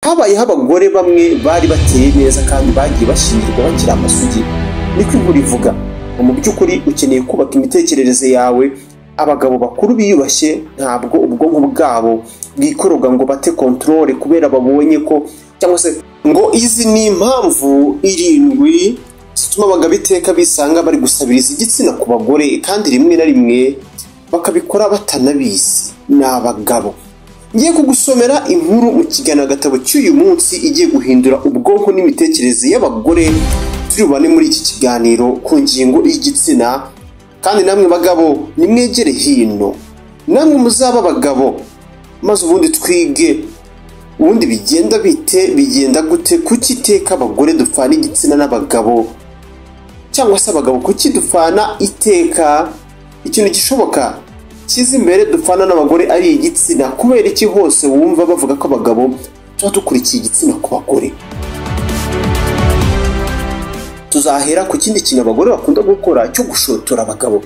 habayeho abagore bamwe bari bateye neza kandi bagiye bashyingirwa bakiri amasugi niko inkuru ivuga mu by'ukuri ukeneye kubaka imitekerereze yawe abagabo bakuru biyubashye ntabwo ubwonko bwabo bwikoroga ngo bate kontorore kubera babonye ko cyangwa se ngo izi ni impamvu irindwi zituma abagabo iteka bisanga bari gusabiriza igitsina ku bagore kandi rimwe na rimwe bakabikora batanabizi ni abagabo ngiye kugusomera inkuru mu kiganiro gatabo cy'uyu munsi igiye guhindura ubwonko n'imitekerereze y'abagore turi bubane muri iki kiganiro ku ngingo y'igitsina kandi namwe bagabo nimwegere hino namwe muzaba abagabo maze ubundi twige ubundi bigenda bite bigenda gute kuki iteka abagore dupfana igitsina n'abagabo cyangwa se abagabo kuki dupfana iteka ikintu gishoboka kiza imbere dupfana n'abagore ari igitsina kubera iki hose wumva bavuga ko abagabo tuba dukurikiye igitsina ku bagore tuzahera ku kindi kintu abagore bakunda gukora cyo gushotora abagabo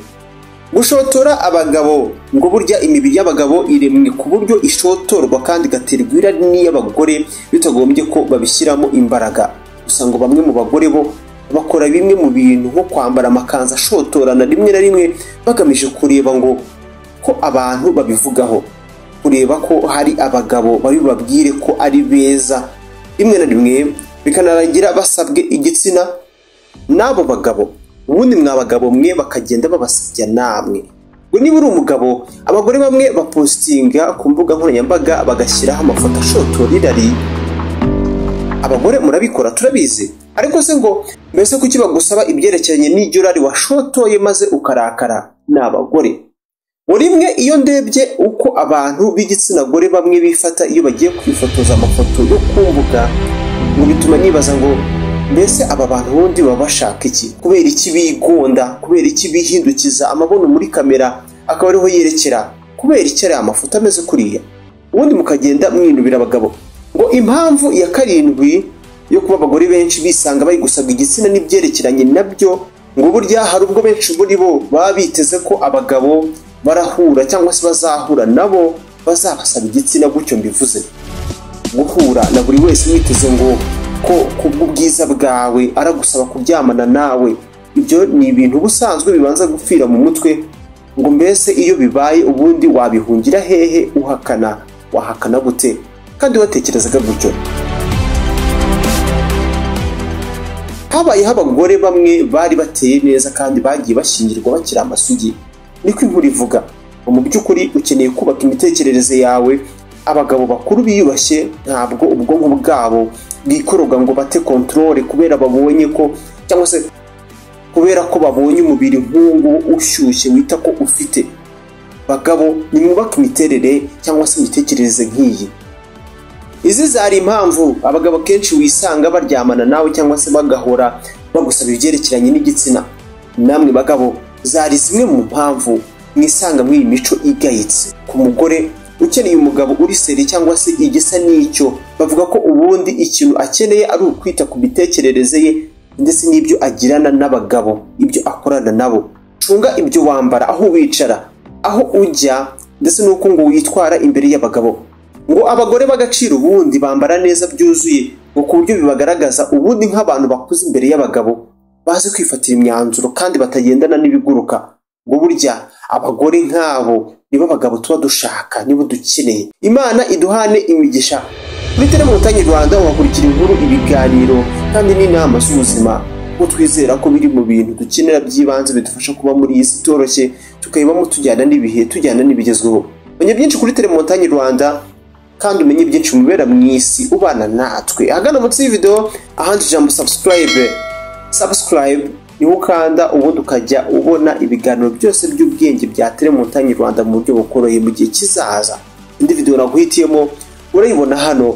gushotora abagabo ngo burya imibiri y'abagabo iremwe ku buryo ishotorwa kandi igaterwa irari n'iy'abagore bitagombye ko babishyiramo imbaraga gusa ngo bamwe mu bagore bo bakora bimwe mu bintu nko kwambara amakanzu ashotorana rimwe na rimwe bagamije kureba ngo ko abantu babivugaho kureba ko hari abagabo babi babwire ko ari beza rimwe na rimwe bikanarangira basabwe igitsina n'abo bagabo ubundi mwabagabo mwe bakagenda babasabya namwe ngo niba uri umugabo abagore bamwe bapositinga ku mbuga nkoranyambaga bagashyiraho amafoto ashotora irari abagore murabikora turabizi ariko se ngo mbese kuki bagusaba ibyerekeranye n'iryo rari washotoye maze ukarakara ni abagore ngo rimwe iyo ndebye uko abantu b'igitsina gore bamwe bifata iyo bagiye kwifotoza amafoto yo kumbuga ngo bituma nibaza ngo mbese aba bantu bundi baba bashaka iki kubera iki bigonda kubera iki bihindukiza amabono muri kamera akaba ariho yerekera kubera iki ari amafoto ameze kuriya ubundi mukagenda mwinubira abagabo ngo impamvu ya karindwi yo kuba abagore benshi bisanga bari gusabwa igitsina n'ibyerekeranye nabyo ngo burya hari ubwo benshi muri bo baba biteze ko abagabo barahura cyangwa se bazahura nabo bazabasaba igitsina gutyo mbivuze guhura na buri wese witeze ngo ko kubw'ubwiza bwawe aragusaba kuryamana nawe ibyo ni ibintu ubusanzwe bibanza gupfira mu mutwe ngo mbese iyo bibaye ubundi wabihungira hehe uhakana wahakana gute kandi watekerezaga gutyo habayeho abagore bamwe bari bateye neza kandi bagiye bashyingirwa bakiri amasugi niko inkuru ivuga mu by'ukuri ukeneye kubaka imitekerereze yawe abagabo bakuru biyubashye ntabwo ubwonko bwabo bwikoroga ngo bate kontorore kubera babonye ko cyangwa se kubera ko babonye umubiri nk'uwo ushyushye wita ko ufite bagabo nimwubake imiterere cyangwa se imitekerereze nk'iyi izi zari impamvu abagabo akenshi wisanga baryamana nawe cyangwa se bagahora bagusaba ibyerekeranye n'igitsina namwe bagabo zari zimwe mu mpamvu mwisanga muri iyi mico igayitse ku mugore ukeneye umugabo uri seri cyangwa se igisa n'icyo bavuga ko ubundi ikintu akeneye ari ukwita ku mitekerereze ye ndetse n'ibyo agirana n'abagabo ibyo akorana nabo cunga ibyo wambara aho wicara aho ujya ndetse n'uko ngo witwara imbere y'abagabo ngo abagore b'agaciro ubundi bambara neza byuzuye ngo ku buryo bibagaragaza ubundi nk'abantu bakuze imbere y'abagabo bazi kwifatira imyanzuro kandi batagendana n'ibiguruka ngo burya abagore nk'abo nibo abagabo tuba dushaka nibo dukeneye imana iduhane imigisha muri teremutanye rwanda uhakurikira inkuru ibiganiro kandi n'inama z'ubuzima kuko twizera ko biri mu bintu dukenera by'ibanze bidufasha kuba muri iyi si itoroshye tukayibamo tujyana n'ibihe tujyana n'ibigezweho menya byinshi kuri teremutanye rwanda kandi umenye byinshi mu bibera mu isi ubana natwe ahagana munsi y'ividewo ahandi ijambo subscribe subscribe niho ukanda ubundi ukajya ubona ibiganiro byose by'ubwenge bya telemutanyi rwanda mu buryo bukoroheye mu gihe kizaza indi videwo naguhitiyemo urayibona hano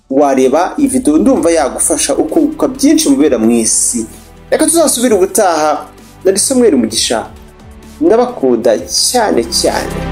wareba iyi videwo ndumva yagufasha ukunguka byinshi mubera mu isi reka tuzasubire ubutaha nari somweri umugisha ndabakunda cyane cyane